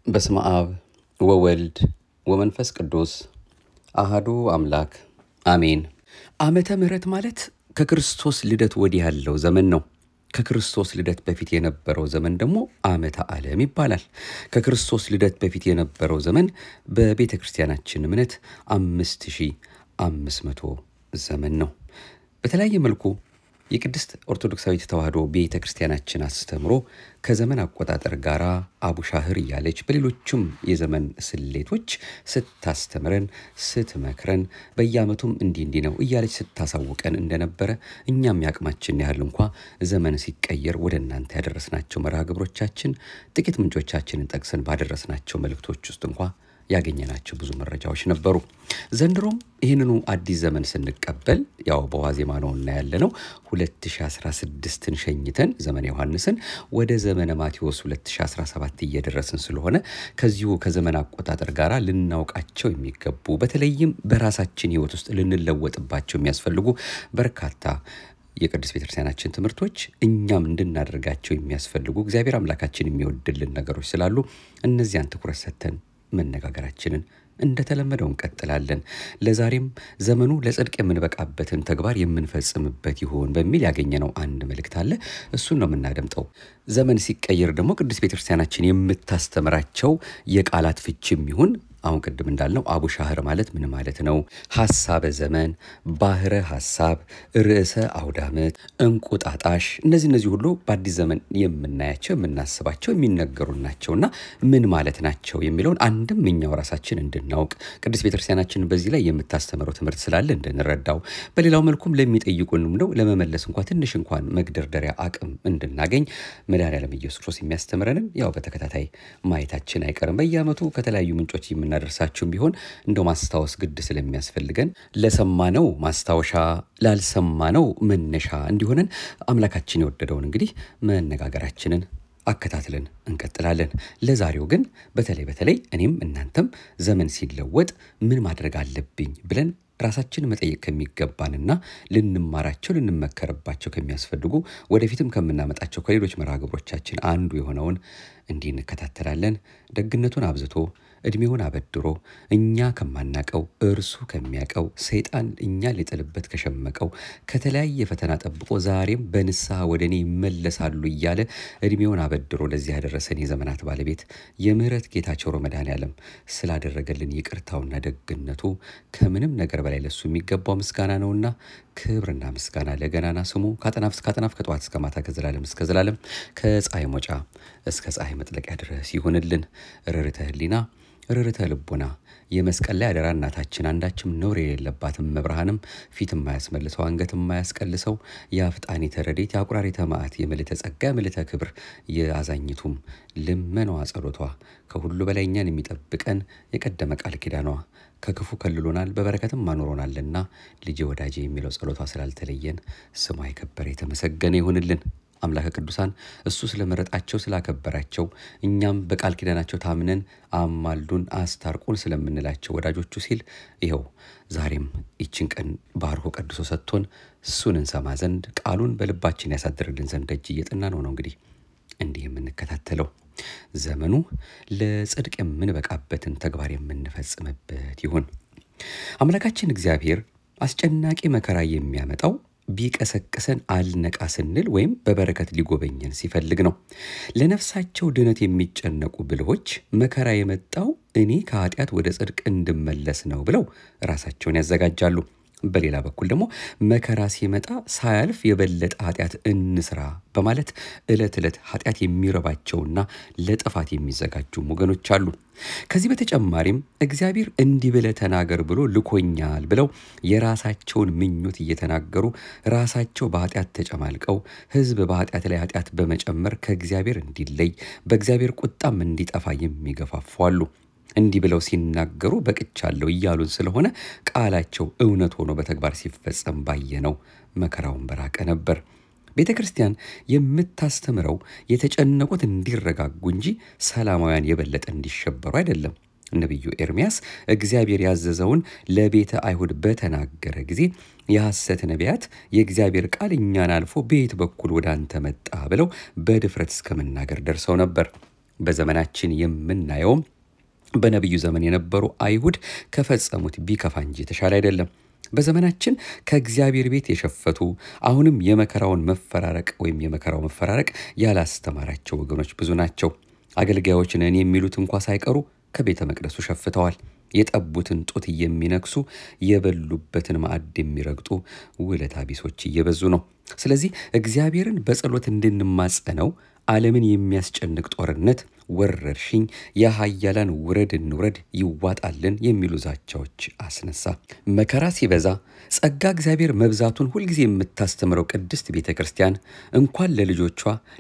በስመ አብ ወወልድ ወመንፈስ ቅዱስ አሃዱ አምላክ አሜን። ዓመተ ምሕረት ማለት ከክርስቶስ ልደት ወዲህ ያለው ዘመን ነው። ከክርስቶስ ልደት በፊት የነበረው ዘመን ደግሞ ዓመተ ዓለም ይባላል። ከክርስቶስ ልደት በፊት የነበረው ዘመን በቤተ ክርስቲያናችን እምነት አምስት ሺህ አምስት መቶ ዘመን ነው። በተለያየ መልኩ የቅድስት ኦርቶዶክሳዊት ተዋሕዶ ቤተ ክርስቲያናችን አስተምሮ ከዘመን አቆጣጠር ጋር አቡሻህር እያለች በሌሎቹም የዘመን ስሌቶች ስታስተምረን ስትመክረን በየዓመቱም እንዲህ እንዲህ ነው እያለች ስታሳውቀን እንደነበረ እኛም ያቅማችን ያህል እንኳ ዘመን ሲቀየር ወደ እናንተ ያደረስናቸው መርሃ ግብሮቻችን ጥቂት ምንጮቻችንን ጠቅሰን ባደረስናቸው መልእክቶች ውስጥ እንኳ ያገኘናቸው ብዙ መረጃዎች ነበሩ። ዘንድሮም ይህንኑ አዲስ ዘመን ስንቀበል ያው በዋዜማ ነው እና ያለ ነው 2016ን ሸኝተን ዘመነ ዮሐንስን ወደ ዘመነ ማቴዎስ 2017 እየደረስን ስለሆነ ከዚሁ ከዘመን አቆጣጠር ጋር ልናውቃቸው የሚገቡ በተለይም በራሳችን ሕይወት ውስጥ ልንለወጥባቸው የሚያስፈልጉ በርካታ የቅዱስ ቤተክርስቲያናችን ትምህርቶች እኛም እንድናደርጋቸው የሚያስፈልጉ እግዚአብሔር አምላካችን የሚወድልን ነገሮች ስላሉ እነዚያን ትኩረት ሰጥተን መነጋገራችንን እንደተለመደው እንቀጥላለን። ለዛሬም ዘመኑ ለጽድቅ የምንበቃበትን ተግባር የምንፈጽምበት ይሆን በሚል ያገኘነው አንድ መልእክት አለ። እሱን ነው የምናደምጠው። ዘመን ሲቀየር ደግሞ ቅዱስ ቤተክርስቲያናችን የምታስተምራቸው የቃላት ፍችም ይሁን አሁን ቅድም እንዳልነው አቡሻህር ማለት ምን ማለት ነው? ሀሳበ ዘመን፣ ባህረ ሀሳብ፣ ርዕሰ አውደ ዓመት፣ እንቁጣጣሽ እነዚህ እነዚህ ሁሉ በአዲስ ዘመን የምናያቸው የምናስባቸው የሚነገሩ ናቸውና ምን ማለት ናቸው የሚለውን አንድም እኛው ራሳችን እንድናውቅ ቅዱስ ቤተክርስቲያናችን በዚህ ላይ የምታስተምረው ትምህርት ስላለ እንድንረዳው፣ በሌላው መልኩም ለሚጠይቁንም ነው ለመመለስ እንኳ ትንሽ እንኳን መግደርደሪያ አቅም እንድናገኝ መድኃኔዓለም ኢየሱስ ክርስቶስ የሚያስተምረንን ያው በተከታታይ ማየታችን አይቀርም። በየዓመቱ ከተለያዩ ምንጮች የምና ደርሳችሁም ቢሆን እንደው ማስታወስ ግድ ስለሚያስፈልገን ለሰማነው ማስታወሻ ላልሰማነው መነሻ እንዲሆነን አምላካችን የወደደውን እንግዲህ መነጋገራችንን አከታትለን እንቀጥላለን። ለዛሬው ግን በተለይ በተለይ እኔም እናንተም ዘመን ሲለወጥ ምን ማድረግ አለብኝ ብለን ራሳችን መጠየቅ ከሚገባንና ልንማራቸው ልንመከርባቸው ከሚያስፈልጉ ወደፊትም ከምናመጣቸው ከሌሎች መርሃ ግብሮቻችን አንዱ የሆነውን እንዲህ እንከታተላለን። ደግነቱን አብዝቶ ዕድሜውን አበድሮ እኛ ከማናቀው እርሱ ከሚያቀው ሰይጣን እኛ ሊጥልበት ከሸመቀው ከተለያየ ፈተና ጠብቆ ዛሬም በንስሐ ወደ እኔ ይመለሳሉ እያለ ዕድሜውን አበድሮ ለዚህ ያደረሰን የዘመናት ባለቤት የምሕረት ጌታ ቸሮ መድኃኔዓለም ስላደረገልን ይቅርታውና ደግነቱ ከምንም ነገር በላይ ለሱ የሚገባው ምስጋና ነውና ክብርና ምስጋና ለገናና ስሙ ከአጠናፍ እስከ አጠናፍ ከጠዋት እስከ ማታ ከዘላለም እስከ ዘላለም ከፀሐይ መውጫ እስከ ፀሐይ መጥለቂያ ድረስ ይሁንልን። ርርተ ህሊና ርርተ ልቡና የመስቀል ላይ አደራ እናታችን አንዳችም ነውር የሌለባትም መብርሃንም ፊት የማያስመልሰው አንገት የማያስቀልሰው የአፍጣኒ ተረዴት የአቁራሪ ተማዕት የምልዕተ ጸጋ የምልዕተ ክብር የአዛኝቱም ልመናዋ ጸሎቷ ከሁሉ በላይ እኛን የሚጠብቀን የቀደመ ቃል ኪዳኗ ከክፉ ከልሎናል በበረከትም አኑሮናልና ልጄ ወዳጄ የሚለው ጸሎቷ ስላልተለየን ስሟ የከበረ የተመሰገነ ይሁንልን። አምላከ ቅዱሳን እሱ ስለመረጣቸው ስላከበራቸው እኛም በቃል ኪዳናቸው ታምነን አማልዱን አስታርቁን ስለምንላቸው ወዳጆቹ ሲል ይኸው ዛሬም ይችን ቀን ባርኮ ቀድሶ ሰጥቶን እሱን እንሰማ ዘንድ ቃሉን በልባችን ያሳድርልን ዘንድ ደጅ እየጥና ነው ነው እንግዲህ እንዲህ የምንከታተለው ዘመኑ ለጽድቅ የምንበቃበትን ተግባር የምንፈጽምበት ይሁን። አምላካችን እግዚአብሔር አስጨናቂ መከራ የሚያመጣው ቢቀሰቅሰን አልነቃ ስንል ወይም በበረከት ሊጎበኘን ሲፈልግ ነው። ለነፍሳቸው ድነት የሚጨነቁ ብልሆች መከራ የመጣው እኔ ከኃጢአት ወደ ጽድቅ እንድመለስ ነው ብለው ራሳቸውን ያዘጋጃሉ። በሌላ በኩል ደግሞ መከራ ሲመጣ ሳያልፍ የበለጠ ኃጢአት እንስራ በማለት ዕለት ዕለት ኃጢአት የሚረባቸውና ለጥፋት የሚዘጋጁም ወገኖች አሉ። ከዚህ በተጨማሪም እግዚአብሔር እንዲህ ብለህ ተናገር ብሎ ልኮኛል ብለው የራሳቸውን ምኞት እየተናገሩ ራሳቸው በኃጢአት ተጨማልቀው ሕዝብ በኃጢአት ላይ ኃጢአት በመጨመር ከእግዚአብሔር እንዲለይ በእግዚአብሔር ቁጣም እንዲጠፋ የሚገፋፉ አሉ። እንዲህ ብለው ሲናገሩ በቅቻለሁ እያሉን ስለሆነ ቃላቸው እውነት ሆኖ በተግባር ሲፈጸም ባየነው መከራውን በራቀ ነበር። ቤተ ክርስቲያን የምታስተምረው የተጨነቁት እንዲረጋጉ እንጂ ሰላማውያን የበለጠ እንዲሸበሩ አይደለም። ነቢዩ ኤርምያስ እግዚአብሔር ያዘዘውን ለቤተ አይሁድ በተናገረ ጊዜ የሐሰት ነቢያት የእግዚአብሔር ቃል እኛን አልፎ በየት በኩል ወደ አንተ መጣ ብለው በድፍረት እስከ መናገር ደርሰው ነበር። በዘመናችን የምናየውም በነቢዩ ዘመን የነበሩ አይሁድ ከፈጸሙት ቢከፋ እንጂ የተሻለ አይደለም። በዘመናችን ከእግዚአብሔር ቤት የሸፈቱ አሁንም የመከራውን መፈራረቅ ወይም የመከራው መፈራረቅ ያላስተማራቸው ወገኖች ብዙ ናቸው። አገልጋዮች ነን የሚሉት እንኳ ሳይቀሩ ከቤተ መቅደሱ ሸፍተዋል። የጠቡትን ጡት የሚነክሱ የበሉበትን ማዕድ የሚረግጡ ውለታ ቢሶች እየበዙ ነው። ስለዚህ እግዚአብሔርን በጸሎት እንድንማጸነው ዓለምን የሚያስጨንቅ ጦርነት፣ ወረርሽኝ፣ የኃያላን ውረድ እንውረድ ይዋጣልን የሚሉ ዛቻዎች አስነሳ። መከራ ሲበዛ ጸጋ እግዚአብሔር መብዛቱን ሁልጊዜ የምታስተምረው ቅድስት ቤተ ክርስቲያን እንኳን ለልጆቿ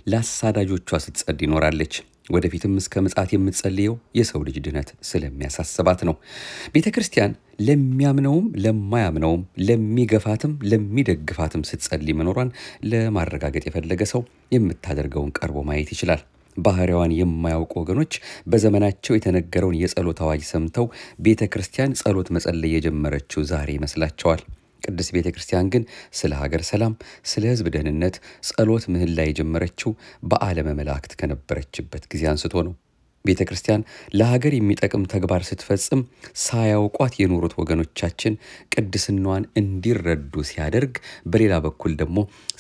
ለአሳዳጆቿ ስትጸድ ይኖራለች። ወደፊትም እስከ ምጽአት የምትጸልየው የሰው ልጅ ድነት ስለሚያሳስባት ነው። ቤተ ክርስቲያን ለሚያምነውም ለማያምነውም ለሚገፋትም ለሚደግፋትም ስትጸልይ መኖሯን ለማረጋገጥ የፈለገ ሰው የምታደርገውን ቀርቦ ማየት ይችላል። ባህሪዋን የማያውቁ ወገኖች በዘመናቸው የተነገረውን የጸሎት አዋጅ ሰምተው ቤተ ክርስቲያን ጸሎት መጸለይ የጀመረችው ዛሬ ይመስላቸዋል። ቅድስት ቤተ ክርስቲያን ግን ስለ ሀገር ሰላም፣ ስለ ሕዝብ ደህንነት ጸሎት ምህላ የጀመረችው በዓለመ መላእክት ከነበረችበት ጊዜ አንስቶ ነው። ቤተ ክርስቲያን ለሀገር የሚጠቅም ተግባር ስትፈጽም ሳያውቋት የኖሩት ወገኖቻችን ቅድስናዋን እንዲረዱ ሲያደርግ፣ በሌላ በኩል ደግሞ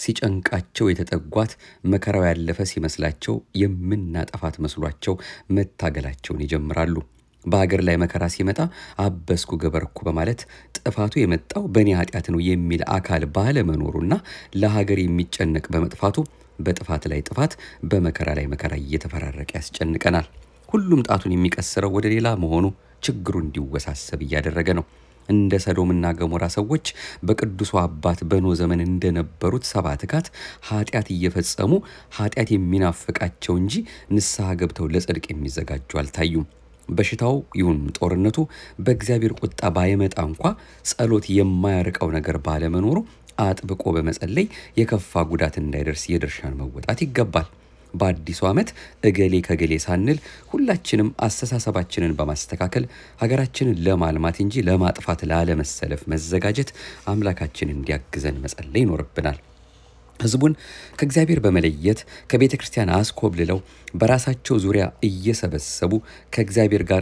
ሲጨንቃቸው የተጠጓት መከራው ያለፈ ሲመስላቸው የምናጠፋት መስሏቸው መታገላቸውን ይጀምራሉ። በሀገር ላይ መከራ ሲመጣ አበስኩ ገበርኩ በማለት ጥፋቱ የመጣው በእኔ ኃጢአት ነው የሚል አካል ባለመኖሩና ለሀገር የሚጨነቅ በመጥፋቱ በጥፋት ላይ ጥፋት በመከራ ላይ መከራ እየተፈራረቀ ያስጨንቀናል። ሁሉም ጣቱን የሚቀስረው ወደ ሌላ መሆኑ ችግሩ እንዲወሳሰብ እያደረገ ነው። እንደ ሰዶምና ገሞራ ሰዎች በቅዱሱ አባት በኖ ዘመን እንደነበሩት ሰባ ትካት ኃጢአት እየፈጸሙ ኃጢአት የሚናፍቃቸው እንጂ ንስሐ ገብተው ለጽድቅ የሚዘጋጁ አልታዩም። በሽታው ይሁን ጦርነቱ በእግዚአብሔር ቁጣ ባይመጣ እንኳ ጸሎት የማያርቀው ነገር ባለመኖሩ አጥብቆ በመጸለይ የከፋ ጉዳት እንዳይደርስ የድርሻን መወጣት ይገባል። በአዲሱ ዓመት እገሌ ከገሌ ሳንል ሁላችንም አስተሳሰባችንን በማስተካከል ሀገራችንን ለማልማት እንጂ ለማጥፋት ላለመሰለፍ መዘጋጀት አምላካችን እንዲያግዘን መጸለይ ይኖርብናል። ሕዝቡን ከእግዚአብሔር በመለየት ከቤተ ክርስቲያን አስኮብልለው በራሳቸው ዙሪያ እየሰበሰቡ ከእግዚአብሔር ጋር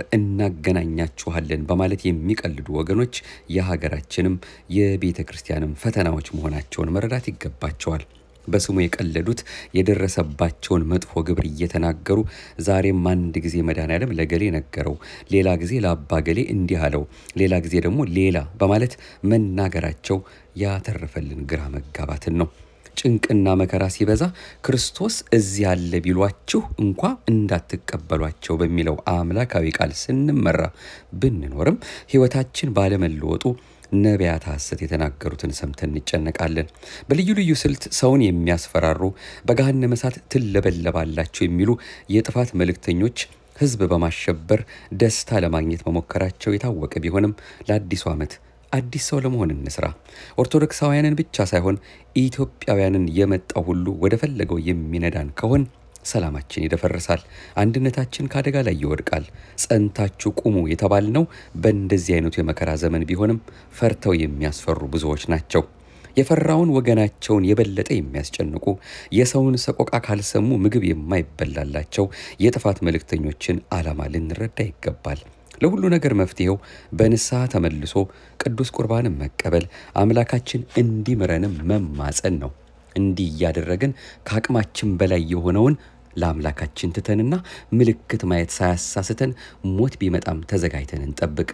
እናገናኛችኋለን በማለት የሚቀልዱ ወገኖች የሀገራችንም የቤተ ክርስቲያንም ፈተናዎች መሆናቸውን መረዳት ይገባቸዋል። በስሙ የቀለዱት የደረሰባቸውን መጥፎ ግብር እየተናገሩ ዛሬም አንድ ጊዜ መድኃኔዓለም ለገሌ ነገረው፣ ሌላ ጊዜ ለአባ ገሌ እንዲህ አለው፣ ሌላ ጊዜ ደግሞ ሌላ በማለት መናገራቸው ያተረፈልን ግራ መጋባትን ነው። ጭንቅና መከራ ሲበዛ ክርስቶስ እዚህ አለ ቢሏችሁ እንኳ እንዳትቀበሏቸው በሚለው አምላካዊ ቃል ስንመራ ብንኖርም ሕይወታችን ባለመለወጡ ነቢያት ሐሰት የተናገሩትን ሰምተን እንጨነቃለን። በልዩ ልዩ ስልት ሰውን የሚያስፈራሩ በገሃነመ እሳት ትለበለባላችሁ የሚሉ የጥፋት መልእክተኞች ሕዝብ በማሸበር ደስታ ለማግኘት መሞከራቸው የታወቀ ቢሆንም ለአዲሱ ዓመት አዲስ ሰው ለመሆን እንስራ። ኦርቶዶክሳውያንን ብቻ ሳይሆን ኢትዮጵያውያንን የመጣው ሁሉ ወደ ፈለገው የሚነዳን ከሆን ሰላማችን ይደፈርሳል፣ አንድነታችን ከአደጋ ላይ ይወድቃል። ጸንታችሁ ቁሙ የተባልነው በእንደዚህ አይነቱ የመከራ ዘመን ቢሆንም ፈርተው የሚያስፈሩ ብዙዎች ናቸው። የፈራውን ወገናቸውን የበለጠ የሚያስጨንቁ የሰውን ሰቆቃ ካልሰሙ ምግብ የማይበላላቸው የጥፋት መልእክተኞችን ዓላማ ልንረዳ ይገባል። ለሁሉ ነገር መፍትሄው በንስሐ ተመልሶ ቅዱስ ቁርባንን መቀበል፣ አምላካችን እንዲምረንም መማፀን ነው። እንዲህ እያደረግን ከአቅማችን በላይ የሆነውን ለአምላካችን ትተንና ምልክት ማየት ሳያሳስተን ሞት ቢመጣም ተዘጋጅተን እንጠብቅ።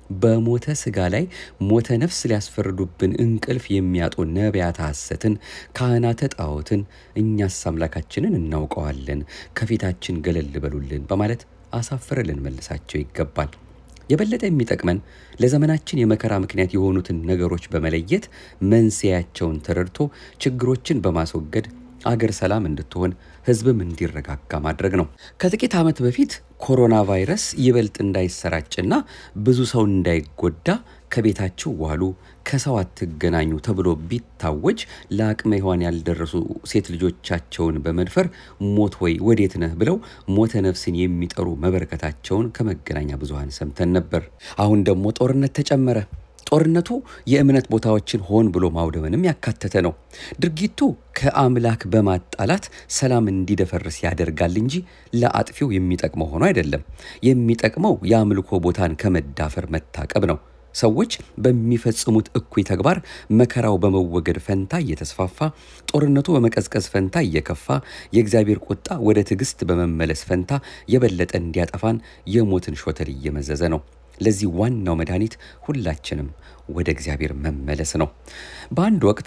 በሞተ ሥጋ ላይ ሞተ ነፍስ ሊያስፈርዱብን እንቅልፍ የሚያጡ ነቢያተ ሐሰትን፣ ካህናተ ጣዖትን እኛስ አምላካችንን እናውቀዋለን፣ ከፊታችን ገለል በሉልን በማለት አሳፍረን ልንመልሳቸው ይገባል። የበለጠ የሚጠቅመን ለዘመናችን የመከራ ምክንያት የሆኑትን ነገሮች በመለየት መንስኤያቸውን ተረድቶ ችግሮችን በማስወገድ አገር ሰላም እንድትሆን ሕዝብም እንዲረጋጋ ማድረግ ነው። ከጥቂት ዓመት በፊት ኮሮና ቫይረስ ይበልጥ እንዳይሰራጭና ብዙ ሰው እንዳይጎዳ ከቤታችሁ ዋሉ፣ ከሰው አትገናኙ ተብሎ ቢታወጅ ለአቅመ ሔዋን ያልደረሱ ሴት ልጆቻቸውን በመድፈር ሞት ወይ ወዴት ነህ ብለው ሞተ ነፍስን የሚጠሩ መበረከታቸውን ከመገናኛ ብዙኃን ሰምተን ነበር። አሁን ደግሞ ጦርነት ተጨመረ። ጦርነቱ የእምነት ቦታዎችን ሆን ብሎ ማውደምንም ያካተተ ነው። ድርጊቱ ከአምላክ በማጣላት ሰላም እንዲደፈርስ ያደርጋል እንጂ ለአጥፊው የሚጠቅመው ሆኖ አይደለም። የሚጠቅመው የአምልኮ ቦታን ከመዳፈር መታቀብ ነው። ሰዎች በሚፈጽሙት እኩይ ተግባር መከራው በመወገድ ፈንታ እየተስፋፋ፣ ጦርነቱ በመቀዝቀዝ ፈንታ እየከፋ፣ የእግዚአብሔር ቁጣ ወደ ትዕግስት በመመለስ ፈንታ የበለጠ እንዲያጠፋን የሞትን ሾተል እየመዘዘ ነው። ለዚህ ዋናው መድኃኒት ሁላችንም ወደ እግዚአብሔር መመለስ ነው። በአንድ ወቅት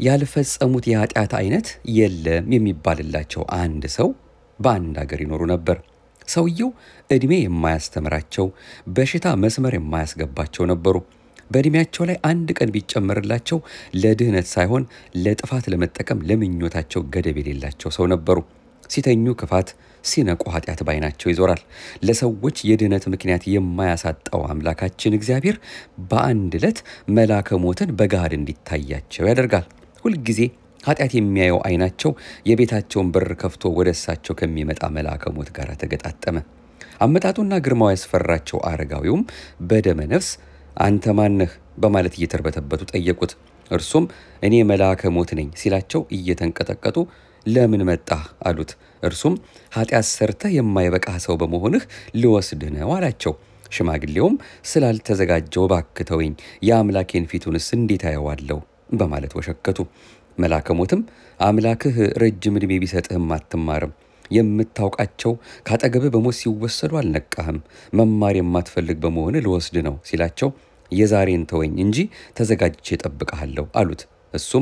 ያልፈጸሙት የኃጢአት አይነት የለም የሚባልላቸው አንድ ሰው በአንድ አገር ይኖሩ ነበር። ሰውየው ዕድሜ የማያስተምራቸው በሽታ መስመር የማያስገባቸው ነበሩ። በዕድሜያቸው ላይ አንድ ቀን ቢጨመርላቸው ለድህነት ሳይሆን ለጥፋት ለመጠቀም ለምኞታቸው ገደብ የሌላቸው ሰው ነበሩ። ሲተኙ ክፋት፣ ሲነቁ ኃጢአት ባይናቸው ይዞራል። ለሰዎች የድህነት ምክንያት የማያሳጣው አምላካችን እግዚአብሔር በአንድ ዕለት መልአከ ሞትን በገሃድ እንዲታያቸው ያደርጋል። ሁልጊዜ ኃጢአት የሚያየው ዓይናቸው የቤታቸውን በር ከፍቶ ወደ እሳቸው ከሚመጣ መልአከ ሞት ጋር ተገጣጠመ። አመጣጡና ግርማው ያስፈራቸው አረጋዊውም በደመ ነፍስ አንተ ማነህ በማለት እየተርበተበቱ ጠየቁት። እርሱም እኔ መልአከ ሞት ነኝ ሲላቸው እየተንቀጠቀጡ ለምን መጣህ አሉት። እርሱም ኃጢአት ሰርተህ የማይበቃህ ሰው በመሆንህ ልወስድህ ነው አላቸው። ሽማግሌውም ስላልተዘጋጀው እባክህ ተወኝ፣ የአምላኬን ፊቱንስ እንዴት አየዋለሁ በማለት ወሸከቱ። መልአከ ሞትም አምላክህ ረጅም ዕድሜ ቢሰጥህም አትማርም የምታውቃቸው ካጠገብህ በሞት ሲወሰዱ አልነቃህም። መማር የማትፈልግ በመሆን ልወስድ ነው ሲላቸው የዛሬን ተወኝ እንጂ ተዘጋጅቼ እጠብቅሃለሁ አሉት። እሱም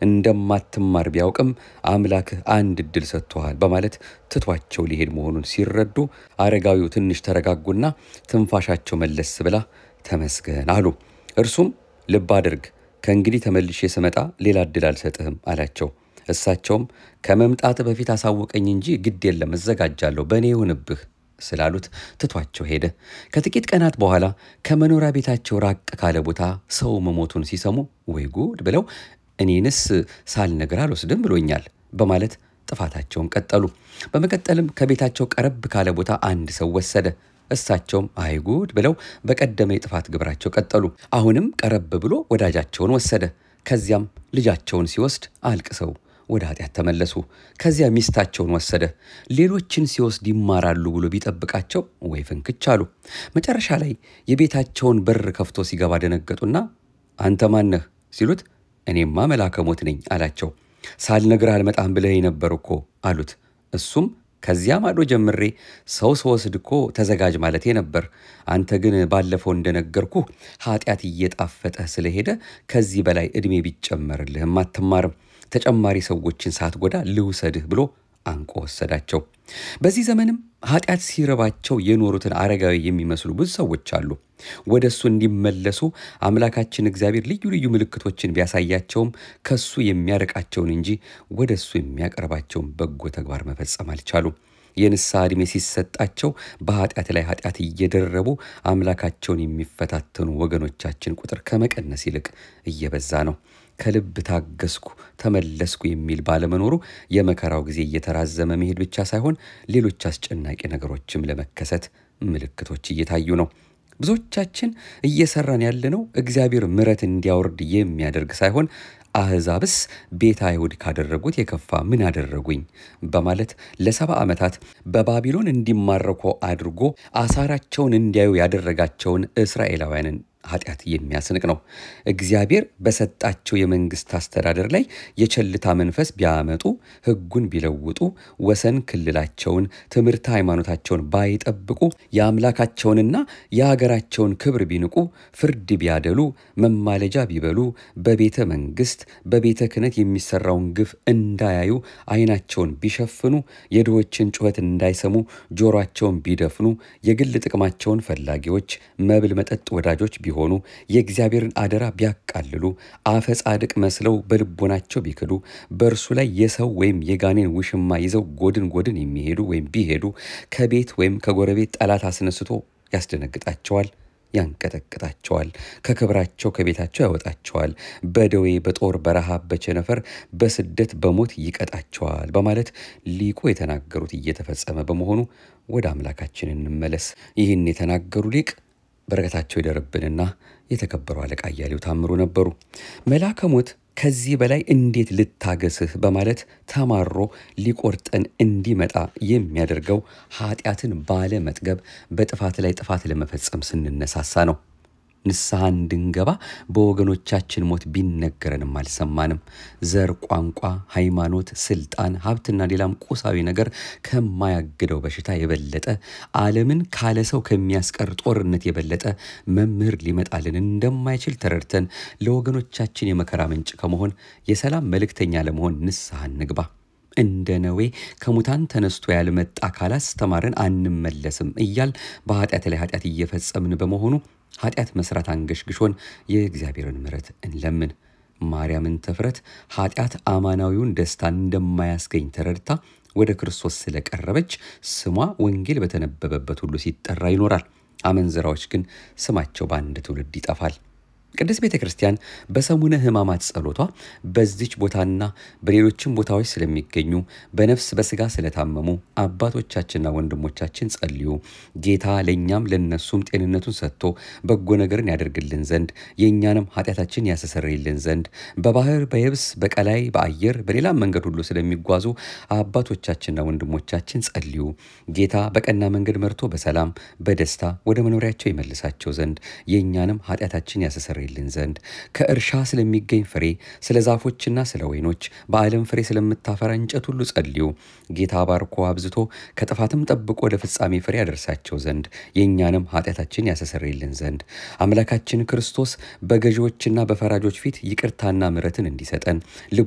እንደማትማር ቢያውቅም አምላክህ አንድ ዕድል ሰጥቶሃል በማለት ትቷቸው ሊሄድ መሆኑን ሲረዱ አረጋዊው ትንሽ ተረጋጉና ትንፋሻቸው መለስ ብላ ተመስገን አሉ። እርሱም ልብ አድርግ ከእንግዲህ ተመልሼ ስመጣ ሌላ ዕድል አልሰጥህም አላቸው። እሳቸውም ከመምጣት በፊት አሳወቀኝ እንጂ ግድ የለም እዘጋጃለሁ፣ በእኔ ይሁንብህ ስላሉት ትቷቸው ሄደ። ከጥቂት ቀናት በኋላ ከመኖሪያ ቤታቸው ራቅ ካለ ቦታ ሰው መሞቱን ሲሰሙ ወይ ጉድ ብለው እኔንስ ሳልነግር አልወስድም ብሎኛል በማለት ጥፋታቸውን ቀጠሉ። በመቀጠልም ከቤታቸው ቀረብ ካለ ቦታ አንድ ሰው ወሰደ። እሳቸውም አይጉድ ብለው በቀደመ የጥፋት ግብራቸው ቀጠሉ። አሁንም ቀረብ ብሎ ወዳጃቸውን ወሰደ። ከዚያም ልጃቸውን ሲወስድ አልቅሰው ወደ ኃጢአት ተመለሱ። ከዚያ ሚስታቸውን ወሰደ። ሌሎችን ሲወስድ ይማራሉ ብሎ ቢጠብቃቸው ወይ ፍንክች አሉ። መጨረሻ ላይ የቤታቸውን በር ከፍቶ ሲገባ ደነገጡና አንተ ማነህ ሲሉት እኔማ መልአከ ሞት ነኝ አላቸው። ሳልነግርህ አልመጣም ብለህ ነበር እኮ አሉት። እሱም ከዚያ ማዶ ጀምሬ ሰው ስወስድ እኮ ተዘጋጅ ማለቴ ነበር። አንተ ግን ባለፈው እንደነገርኩህ ኃጢአት እየጣፈጠህ ስለሄደ ከዚህ በላይ ዕድሜ ቢጨመርልህም አትማርም። ተጨማሪ ሰዎችን ሳትጎዳ ልውሰድህ ብሎ አንቆ ወሰዳቸው። በዚህ ዘመንም ኃጢአት ሲረባቸው የኖሩትን አረጋዊ የሚመስሉ ብዙ ሰዎች አሉ። ወደ እሱ እንዲመለሱ አምላካችን እግዚአብሔር ልዩ ልዩ ምልክቶችን ቢያሳያቸውም ከሱ የሚያርቃቸውን እንጂ ወደ እሱ የሚያቀርባቸውን በጎ ተግባር መፈጸም አልቻሉም። የንስሐ ዕድሜ ሲሰጣቸው በኃጢአት ላይ ኃጢአት እየደረቡ አምላካቸውን የሚፈታተኑ ወገኖቻችን ቁጥር ከመቀነስ ይልቅ እየበዛ ነው። ከልብ ታገስኩ ተመለስኩ የሚል ባለመኖሩ የመከራው ጊዜ እየተራዘመ መሄድ ብቻ ሳይሆን ሌሎች አስጨናቂ ነገሮችም ለመከሰት ምልክቶች እየታዩ ነው። ብዙዎቻችን እየሰራን ያለነው እግዚአብሔር ምሕረት እንዲያወርድ የሚያደርግ ሳይሆን አሕዛብስ ቤተ አይሁድ ካደረጉት የከፋ ምን አደረጉኝ በማለት ለሰባ ዓመታት በባቢሎን እንዲማረኩ አድርጎ አሳራቸውን እንዲያዩ ያደረጋቸውን እስራኤላውያንን ኃጢአት የሚያስንቅ ነው። እግዚአብሔር በሰጣቸው የመንግስት አስተዳደር ላይ የቸልታ መንፈስ ቢያመጡ፣ ሕጉን ቢለውጡ፣ ወሰን ክልላቸውን፣ ትምህርት ሃይማኖታቸውን ባይጠብቁ፣ የአምላካቸውንና የሀገራቸውን ክብር ቢንቁ፣ ፍርድ ቢያደሉ፣ መማለጃ ቢበሉ፣ በቤተ መንግስት በቤተ ክህነት የሚሰራውን ግፍ እንዳያዩ ዓይናቸውን ቢሸፍኑ፣ የድሆችን ጩኸት እንዳይሰሙ ጆሮአቸውን ቢደፍኑ፣ የግል ጥቅማቸውን ፈላጊዎች፣ መብል መጠጥ ወዳጆች ቢሆኑ የእግዚአብሔርን አደራ ቢያቃልሉ አፈ ጻድቅ መስለው በልቦናቸው ቢክዱ በእርሱ ላይ የሰው ወይም የጋኔን ውሽማ ይዘው ጎድን ጎድን የሚሄዱ ወይም ቢሄዱ ከቤት ወይም ከጎረቤት ጠላት አስነስቶ ያስደነግጣቸዋል፣ ያንቀጠቅጣቸዋል፣ ከክብራቸው ከቤታቸው ያወጣቸዋል፣ በደዌ በጦር በረሃብ በቸነፈር በስደት በሞት ይቀጣቸዋል በማለት ሊቁ የተናገሩት እየተፈጸመ በመሆኑ ወደ አምላካችን እንመለስ። ይህን የተናገሩ ሊቅ በረከታቸው ይደርብንና የተከበሩ አለቃ እያሌው ታምሩ ነበሩ። መልአከ ሞት ከዚህ በላይ እንዴት ልታገስህ በማለት ተማሮ ሊቆርጠን እንዲመጣ የሚያደርገው ኃጢአትን ባለመጥገብ በጥፋት ላይ ጥፋት ለመፈጸም ስንነሳሳ ነው። ንስሐ እንድንገባ በወገኖቻችን ሞት ቢነገረንም አልሰማንም። ዘር፣ ቋንቋ፣ ሃይማኖት፣ ስልጣን፣ ሀብትና ሌላም ቁሳዊ ነገር ከማያግደው በሽታ የበለጠ ዓለምን ካለ ሰው ከሚያስቀር ጦርነት የበለጠ መምህር ሊመጣልን እንደማይችል ተረድተን ለወገኖቻችን የመከራ ምንጭ ከመሆን የሰላም መልእክተኛ ለመሆን ንስሐ እንግባ። እንደ ነዌ ከሙታን ተነስቶ ያልመጣ ካላስተማርን አንመለስም እያል በኃጢአት ላይ ኃጢአት እየፈጸምን በመሆኑ ኃጢአት መስራት አንገሽግሾን የእግዚአብሔርን ምሕረት እንለምን። ማርያምን ተፍረት ኃጢአት አማናዊውን ደስታ እንደማያስገኝ ተረድታ ወደ ክርስቶስ ስለቀረበች ስሟ ወንጌል በተነበበበት ሁሉ ሲጠራ ይኖራል። አመንዝራዎች ግን ስማቸው በአንድ ትውልድ ይጠፋል። ቅድስት ቤተ ክርስቲያን በሰሙነ ሕማማት ጸሎቷ በዚች ቦታና በሌሎችም ቦታዎች ስለሚገኙ በነፍስ በስጋ ስለታመሙ አባቶቻችንና ወንድሞቻችን ጸልዩ፣ ጌታ ለእኛም ለነሱም ጤንነቱን ሰጥቶ በጎ ነገርን ያደርግልን ዘንድ የእኛንም ኃጢአታችን ያስተሰርይልን ዘንድ በባህር በየብስ በቀላይ በአየር በሌላም መንገድ ሁሉ ስለሚጓዙ አባቶቻችንና ወንድሞቻችን ጸልዩ፣ ጌታ በቀና መንገድ መርቶ በሰላም በደስታ ወደ መኖሪያቸው ይመልሳቸው ዘንድ የእኛንም ኃጢአታችን ያስተሰርይልን ዘንድ ከእርሻ ስለሚገኝ ፍሬ ስለ ዛፎችና ስለ ወይኖች በዓለም ፍሬ ስለምታፈራ እንጨት ሁሉ ጸልዩ። ጌታ ባርኮ አብዝቶ ከጥፋትም ጠብቆ ወደ ፍጻሜ ፍሬ ያደርሳቸው ዘንድ የእኛንም ኃጢአታችን ያስተሰርይልን ዘንድ አምላካችን ክርስቶስ በገዢዎችና በፈራጆች ፊት ይቅርታና ምሕረትን እንዲሰጠን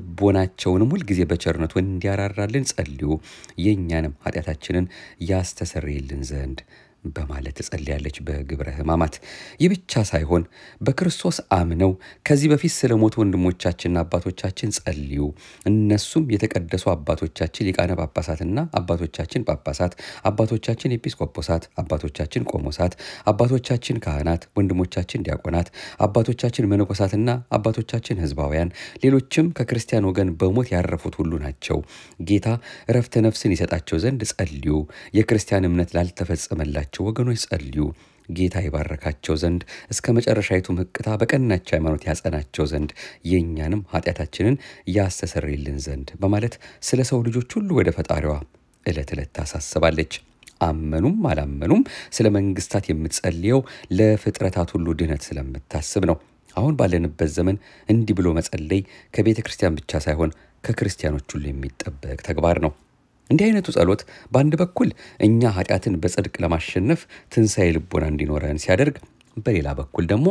ልቦናቸውንም ሁልጊዜ በቸርነቱ እንዲያራራልን ጸልዩ። የእኛንም ኃጢአታችንን ያስተሰርይልን ዘንድ በማለት ትጸልያለች በግብረ ሕማማት። ይህ ብቻ ሳይሆን በክርስቶስ አምነው ከዚህ በፊት ስለ ሞቱ ወንድሞቻችንና አባቶቻችን ጸልዩ። እነሱም የተቀደሱ አባቶቻችን ሊቃነ ጳጳሳትና አባቶቻችን ጳጳሳት፣ አባቶቻችን ኤጲስቆጶሳት፣ አባቶቻችን ቆሞሳት፣ አባቶቻችን ካህናት፣ ወንድሞቻችን ዲያቆናት፣ አባቶቻችን መነኮሳትና አባቶቻችን ሕዝባውያን፣ ሌሎችም ከክርስቲያን ወገን በሞት ያረፉት ሁሉ ናቸው። ጌታ እረፍተ ነፍስን ይሰጣቸው ዘንድ ጸልዩ። የክርስቲያን እምነት ላልተፈጸመላቸው ያላቸው ወገኖች ጸልዩ። ጌታ ይባረካቸው ዘንድ እስከ መጨረሻይቱም ሕቅታ በቀናች ሃይማኖት ያጸናቸው ዘንድ የእኛንም ኃጢአታችንን ያስተሰርይልን ዘንድ በማለት ስለ ሰው ልጆች ሁሉ ወደ ፈጣሪዋ ዕለት ዕለት ታሳስባለች። አመኑም አላመኑም ስለ መንግስታት የምትጸልየው ለፍጥረታት ሁሉ ድህነት ስለምታስብ ነው። አሁን ባለንበት ዘመን እንዲህ ብሎ መጸለይ ከቤተ ክርስቲያን ብቻ ሳይሆን ከክርስቲያኖች ሁሉ የሚጠበቅ ተግባር ነው። እንዲህ አይነቱ ጸሎት በአንድ በኩል እኛ ኃጢአትን በጽድቅ ለማሸነፍ ትንሣኤ ልቦና እንዲኖረን ሲያደርግ፣ በሌላ በኩል ደግሞ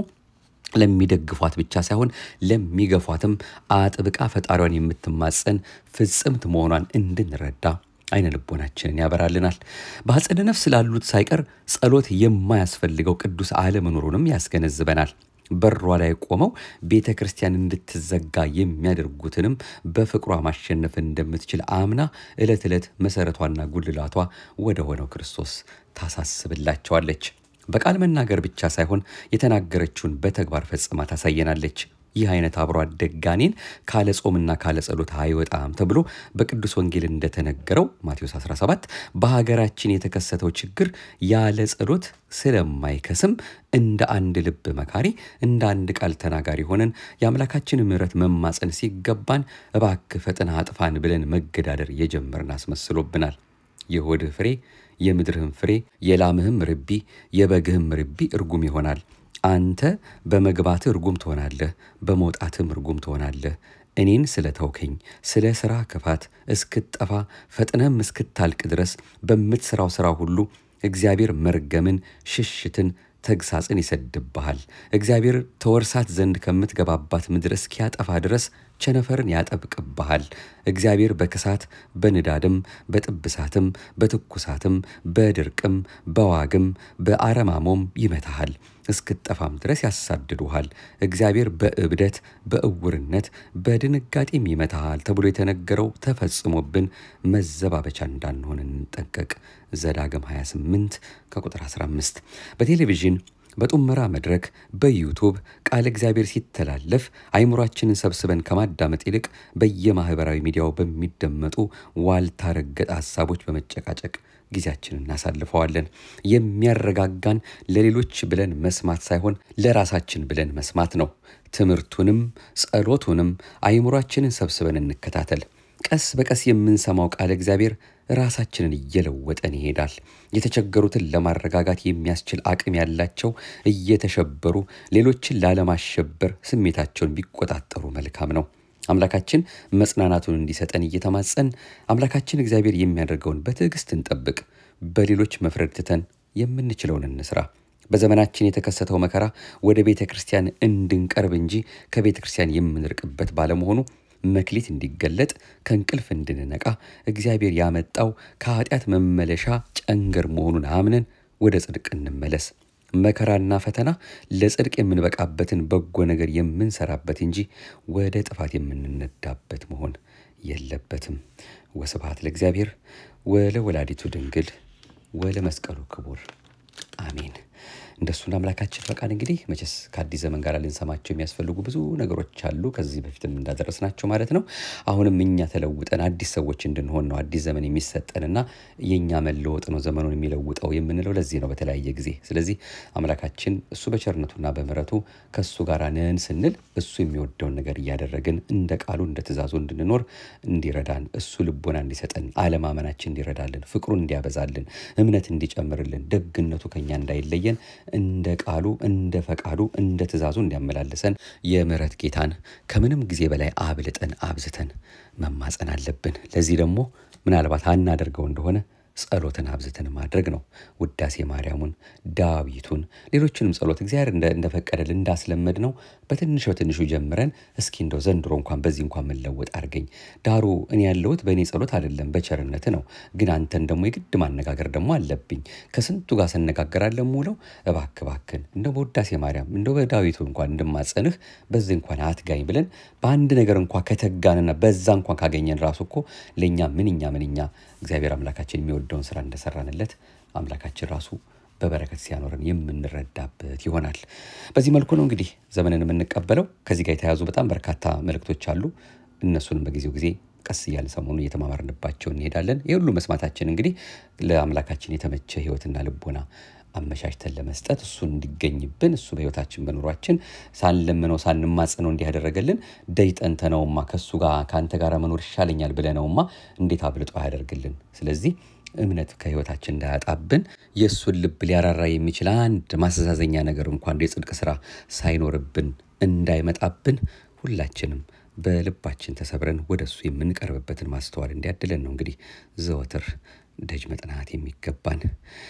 ለሚደግፏት ብቻ ሳይሆን ለሚገፏትም አጥብቃ ፈጣሪዋን የምትማጸን ፍጽምት መሆኗን እንድንረዳ አይነ ልቦናችንን ያበራልናል። በአጸደ ነፍስ ላሉት ሳይቀር ጸሎት የማያስፈልገው ቅዱስ አለመኖሩንም ያስገነዝበናል። በሯ ላይ ቆመው ቤተ ክርስቲያን እንድትዘጋ የሚያደርጉትንም በፍቅሯ ማሸነፍ እንደምትችል አምና ዕለት ዕለት መሠረቷና ጉልላቷ ወደ ሆነው ክርስቶስ ታሳስብላቸዋለች። በቃል መናገር ብቻ ሳይሆን የተናገረችውን በተግባር ፈጽማ ታሳየናለች። ይህ አይነት አብሮ አደግ ጋኔን ካለ ጾምና ካለ ጸሎት አይወጣም ተብሎ በቅዱስ ወንጌል እንደተነገረው ማቴዎስ 17 በሀገራችን የተከሰተው ችግር ያለ ጸሎት ስለማይከስም እንደ አንድ ልብ መካሪ እንደ አንድ ቃል ተናጋሪ ሆነን የአምላካችን ምሕረት መማፀን ሲገባን እባክህ ፈጥና አጥፋን ብለን መገዳደር የጀመርን አስመስሎብናል። የሆድህ ፍሬ የምድርህም ፍሬ የላምህም ርቢ የበግህም ርቢ እርጉም ይሆናል። አንተ በመግባትህ እርጉም ትሆናለህ፣ በመውጣትም እርጉም ትሆናለህ። እኔን ስለ ተውከኝ ስለ ሥራ ክፋት እስክትጠፋ ፈጥነም እስክታልቅ ድረስ በምትሠራው ሥራ ሁሉ እግዚአብሔር መርገምን፣ ሽሽትን፣ ተግሳጽን ይሰድብሃል። እግዚአብሔር ተወርሳት ዘንድ ከምትገባባት ምድር እስኪያጠፋ ድረስ ቸነፈርን ያጠብቅብሃል። እግዚአብሔር በክሳት በንዳድም በጥብሳትም በትኩሳትም በድርቅም በዋግም በአረማሞም ይመታሃል እስክጠፋም ድረስ ያሳድዱሃል። እግዚአብሔር በእብደት በእውርነት በድንጋጤም ይመታሃል ተብሎ የተነገረው ተፈጽሞብን መዘባበቻ እንዳንሆን እንጠንቀቅ። ዘዳግም 28 ከቁጥር 15 በቴሌቪዥን በጡመራ መድረክ በዩቱብ ቃለ እግዚአብሔር ሲተላለፍ አይምሯችንን ሰብስበን ከማዳመጥ ይልቅ በየማህበራዊ ሚዲያው በሚደመጡ ዋልታ ረገጥ ሀሳቦች በመጨቃጨቅ ጊዜያችንን እናሳልፈዋለን። የሚያረጋጋን ለሌሎች ብለን መስማት ሳይሆን ለራሳችን ብለን መስማት ነው። ትምህርቱንም ጸሎቱንም አይምሯችንን ሰብስበን እንከታተል። ቀስ በቀስ የምንሰማው ቃለ እግዚአብሔር ራሳችንን እየለወጠን ይሄዳል። የተቸገሩትን ለማረጋጋት የሚያስችል አቅም ያላቸው እየተሸበሩ ሌሎችን ላለማሸበር ስሜታቸውን ቢቆጣጠሩ መልካም ነው። አምላካችን መጽናናቱን እንዲሰጠን እየተማጸን አምላካችን እግዚአብሔር የሚያደርገውን በትዕግስት እንጠብቅ። በሌሎች መፍረድ ትተን የምንችለውን እንስራ። በዘመናችን የተከሰተው መከራ ወደ ቤተ ክርስቲያን እንድንቀርብ እንጂ ከቤተ ክርስቲያን የምንርቅበት ባለመሆኑ መክሊት እንዲገለጥ ከእንቅልፍ እንድንነቃ እግዚአብሔር ያመጣው ከኃጢአት መመለሻ ጨንገር መሆኑን አምነን ወደ ጽድቅ እንመለስ። መከራና ፈተና ለጽድቅ የምንበቃበትን በጎ ነገር የምንሰራበት እንጂ ወደ ጥፋት የምንነዳበት መሆን የለበትም። ወስብሐት ለእግዚአብሔር ወለ ወላዲቱ ድንግል ወለ መስቀሉ ክቡር አሜን። እንደሱን አምላካችን ፈቃድ እንግዲህ መቼስ ከአዲስ ዘመን ጋር ልንሰማቸው የሚያስፈልጉ ብዙ ነገሮች አሉ። ከዚህ በፊትም እንዳደረስናቸው ማለት ነው። አሁንም እኛ ተለውጠን አዲስ ሰዎች እንድንሆን ነው አዲስ ዘመን የሚሰጠንና የእኛ መለወጥ ነው ዘመኑን የሚለውጠው የምንለው ለዚህ ነው በተለያየ ጊዜ። ስለዚህ አምላካችን እሱ በቸርነቱና በምሕረቱ ከእሱ ጋር ነን ስንል እሱ የሚወደውን ነገር እያደረግን እንደ ቃሉ እንደ ትእዛዙ እንድንኖር እንዲረዳን እሱ ልቦና እንዲሰጠን አለማመናችን እንዲረዳልን ፍቅሩን እንዲያበዛልን እምነት እንዲጨምርልን ደግነቱ ከኛ እንዳይለየን እንደ ቃሉ እንደ ፈቃዱ እንደ ትእዛዙ እንዲያመላልሰን የምሕረት ጌታን ከምንም ጊዜ በላይ አብልጠን አብዝተን መማፀን አለብን። ለዚህ ደግሞ ምናልባት አናደርገው እንደሆነ ጸሎትን አብዝተን ማድረግ ነው። ውዳሴ ማርያሙን፣ ዳዊቱን፣ ሌሎችንም ጸሎት እግዚአብሔር እንደፈቀደልን እንዳስለመድ ነው በትንሽ በትንሹ ጀምረን እስኪ እንደው ዘንድሮ እንኳን በዚህ እንኳን መለወጥ አድርገኝ። ዳሩ እኔ ያለሁት በእኔ ጸሎት አይደለም በቸርነት ነው። ግን አንተን ደግሞ የግድ ማነጋገር ደግሞ አለብኝ። ከስንቱ ጋር ስነጋገራለን ሙለው እባክ እባክን እንደው በውዳሴ ማርያም እንደው በዳዊቱ እንኳን እንድማጸንህ በዚህ እንኳን አትጋኝ ብለን በአንድ ነገር እንኳ ከተጋንና በዛ እንኳን ካገኘን ራሱ እኮ ለእኛ ምንኛ ምንኛ እግዚአብሔር አምላካችን የሚወደውን ስራ እንደሰራንለት አምላካችን ራሱ በበረከት ሲያኖረን የምንረዳበት ይሆናል። በዚህ መልኩ ነው እንግዲህ ዘመንን የምንቀበለው። ከዚህ ጋር የተያዙ በጣም በርካታ መልእክቶች አሉ። እነሱንም በጊዜው ጊዜ ቀስ እያልን ሰሞኑን እየተማማርንባቸው እንሄዳለን። ይህ ሁሉ መስማታችን እንግዲህ ለአምላካችን የተመቸ ሕይወትና ልቦና አመቻችተን ለመስጠት እሱን እንዲገኝብን እሱ በሕይወታችን በኑሯችን ሳንለምነው ሳንማጽነው እንዲህ ያደረገልን ደይጠንተነውማ ከእሱ ጋር ከአንተ ጋር መኖር ይሻለኛል ብለነውማ እንዴት አብልጦ ያደርግልን። ስለዚህ እምነት ከሕይወታችን እንዳያጣብን የእሱን ልብ ሊያራራ የሚችል አንድ ማስተዛዘኛ ነገር እንኳን የጽድቅ ስራ ሳይኖርብን እንዳይመጣብን ሁላችንም በልባችን ተሰብረን ወደ እሱ የምንቀርብበትን ማስተዋል እንዲያድለን ነው እንግዲህ ዘወትር ደጅ መጥናት የሚገባን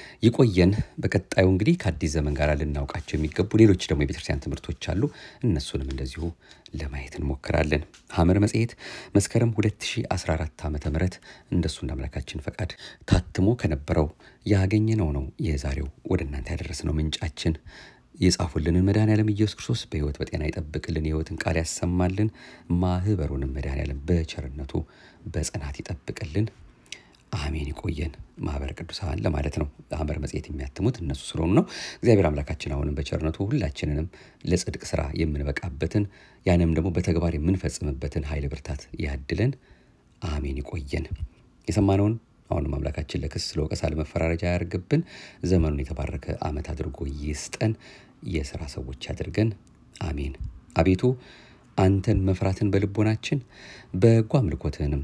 ይቆየን። በቀጣዩ እንግዲህ ከአዲስ ዘመን ጋር ልናውቃቸው የሚገቡ ሌሎች ደግሞ የቤተክርስቲያን ትምህርቶች አሉ። እነሱንም እንደዚሁ ለማየት እንሞክራለን። ሐመር መጽሔት መስከረም 2014 ዓ ም እንደሱ እንደ አምላካችን ፈቃድ ታትሞ ከነበረው ያገኘነው ነው የዛሬው ወደ እናንተ ያደረስነው ምንጫችን የጻፉልንን መድኃኔዓለም ኢየሱስ ክርስቶስ በሕይወት በጤና ይጠብቅልን፣ የሕይወትን ቃል ያሰማልን፣ ማህበሩንም መድኃኔዓለም በቸርነቱ በጽናት ይጠብቅልን። አሜን። ይቆየን። ማህበረ ቅዱሳን ለማለት ነው። ሐመር መጽሔት የሚያትሙት እነሱ ስለሆኑ ነው። እግዚአብሔር አምላካችን አሁንም በቸርነቱ ሁላችንንም ለጽድቅ ስራ የምንበቃበትን ያንም ደግሞ በተግባር የምንፈጽምበትን ኃይል ብርታት ያድለን። አሜን። ይቆየን። የሰማነውን አሁንም አምላካችን ለክስ ለወቀሳ ለመፈራረጃ ያርግብን። ዘመኑን የተባረከ ዓመት አድርጎ ይስጠን። የሥራ ሰዎች ያድርገን። አሜን። አቤቱ አንተን መፍራትን በልቦናችን በጎ አምልኮትህንም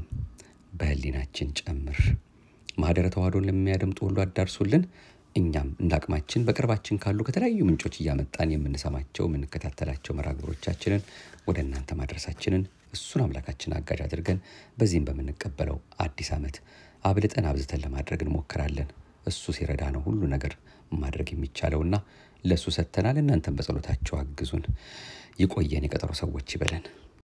በህሊናችን ጨምር። ማህደረ ተዋህዶን ለሚያደምጡ ሁሉ አዳርሱልን። እኛም እንደ አቅማችን በቅርባችን ካሉ ከተለያዩ ምንጮች እያመጣን የምንሰማቸው የምንከታተላቸው መርሃ ግብሮቻችንን ወደ እናንተ ማድረሳችንን እሱን አምላካችን አጋዥ አድርገን በዚህም በምንቀበለው አዲስ ዓመት አብልጠን አብዝተን ለማድረግ እንሞክራለን። እሱ ሲረዳ ነው ሁሉ ነገር ማድረግ የሚቻለውና ለእሱ ሰጥተናል። እናንተም በጸሎታቸው አግዙን። ይቆየን። የቀጠሮ ሰዎች ይበለን።